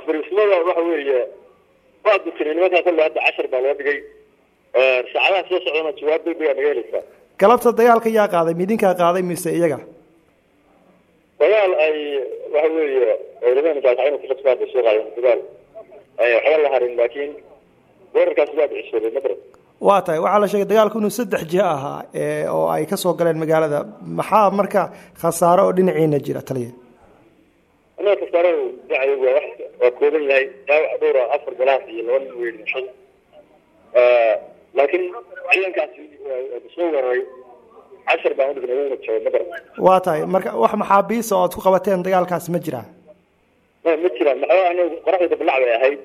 fariismada waxa weeye waa dutay nimankaa kolle hadda cashar baa loo dhigay saacadaha soo socdana jawaab degdeg aa naga helaysaa galabta dagaalka yaa qaaday midinkaa qaaday mise iyaga dagaal ay waxa weeye ciidamada mutaataciina ku khasbaa bay soo qaadeen dagaal ay waxba la harin laakiin weerarkaas waa dhicisoobay madrad waa tahay waxaa la sheegay dagaalku inuu saddex jiho ahaa oo ay kasoo galeen magaalada maxaa marka khasaaro oo dhinaciina jira taliya annaga khasaarada dhinacayagu waa wax waa kooban yahay dhaawac dhowra afar galaas iyo laba nin wey dhimashada laakiin ciidankaasi soo weeraray cashar baan udhignay wayna jabay madrad waa tahay marka wax maxaabiisa oo aad ku qabateen dagaalkaas ma jiraa ma ma jiraan maxaa anagu qoraxda dablac bay ahayd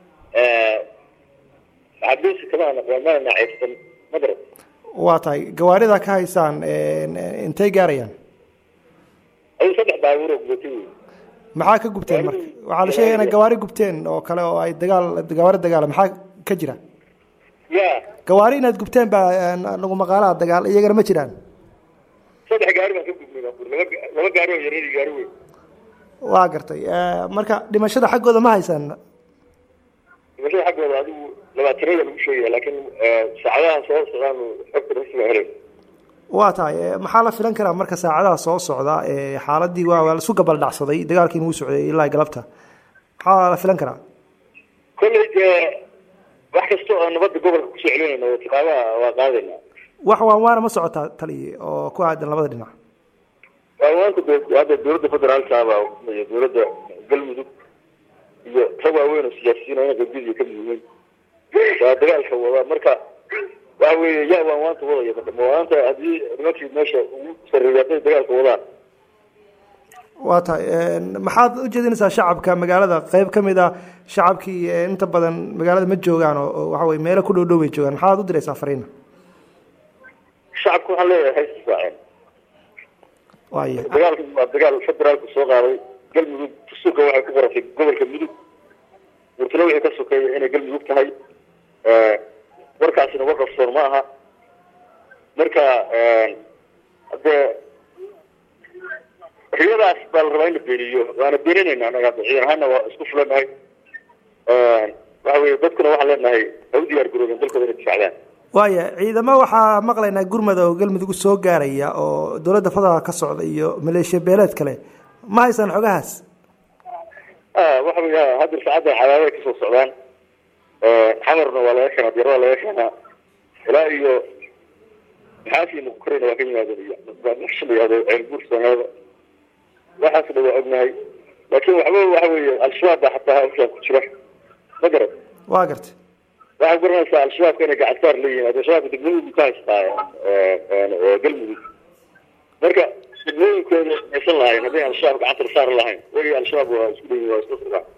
maxaabiista kama naqaan mana nacaybsan madrad waa tahay gawaarida ka haysaan intay gaarayaan ay saddex baabuur oo gubatay wey maxaa ka gubteen marka waxaa la sheegaya inay gawaari gubteen oo kale oo ay dagaal gawaari dagaala maxaa ka jira ya gawaari inaad gubteen baa nagu maqaalaha dagaal iyagana ma jiraan saddex gaari baan ka gubnay baabuur laba laba gaari oo yaryar gaari weyn waa gartay marka dhimashada xaggooda ma haysaan dhimashada xaggooda adigu labaatanada lagu sheegaya laakiin saacadaha soo socdaan xogta rasmiga helay waa tahay maxaa la filan karaa marka saacadaha soo socda xaaladii waa waa laisu gabal dhacsaday dagaalkiina wuu socday ilaa galabta maxaa la filan karaa kolley dee wax kasta oo nabadda gobolka kusoo celinayna oo tiqaabaha waa qaadayna wax waan waana ma socotaa taliye oo ku aadan labada dhinac waawaanka hadda dowladda federaalkaaba iyo dowladda galmudug iyo rag waaweyn oo siyaasiyiin oo inanka gudiga ka muhimin waa dagaalka wada marka waxa weeye yaa waan waanta wadaya marka mawaanta haddii nimankii meesha ugu sarreeyay hadday dagaalka wadaan waa tahay maxaad ujeedinaysaa shacabka magaalada qeyb ka mid ah shacabkii inta badan magaalada ma joogaan oo waxa weye meelo ku dhow dhow bay joogaan maxaad u diraysaa fariina shacabka waxaan leeyahay haysta saaceen waaya dagaalka waa dagaal federaalku soo qaaday galmudug dastuurka waxay ku qoratay gobolka mudug murtalo wixii ka sokeeya inay galmudug tahay warkaasina war qarsoon ma aha marka haddee riyadaas baa la rabaa in la beeniyo waana beeninayna anaga hadda ciidan ahaana waa isku fulanahay waxa weye dadkuna waxaan leenahay ha u diyaar garoobeen dalkooda inay difaacdaan waaya ciidamo waxaa maqlaynaa gurmada oo galmudug soo gaaraya oo dowladda federaalk ka socda iyo maleeshiya beeleed kale ma haysaan xogahaas waxa wey hadda saacadda cadaadaday kasoo socdaan xamarna waa laga keenaa diyaar waa laga keenaa ilaa iyo maxaasi mukukareyna waa ka yimaadeen iyo meesha la yihahdo ceelbuur soomaalida waxaas dha waa ognahay laakiin waxba waxa weeye al-shabaab baa xataa halkan ku jira ma garad waa gartay waxaad garanaysaa al-shabaabka inay gacansaar leeyihin al-shabaabka degmooyinku ka haystaa galmudug marka degmooyinkooda aysan lahayn hadday al-shabaab gacanta la saari lahayn wagi al-shabaab waa isku leeyihin waa isku firaa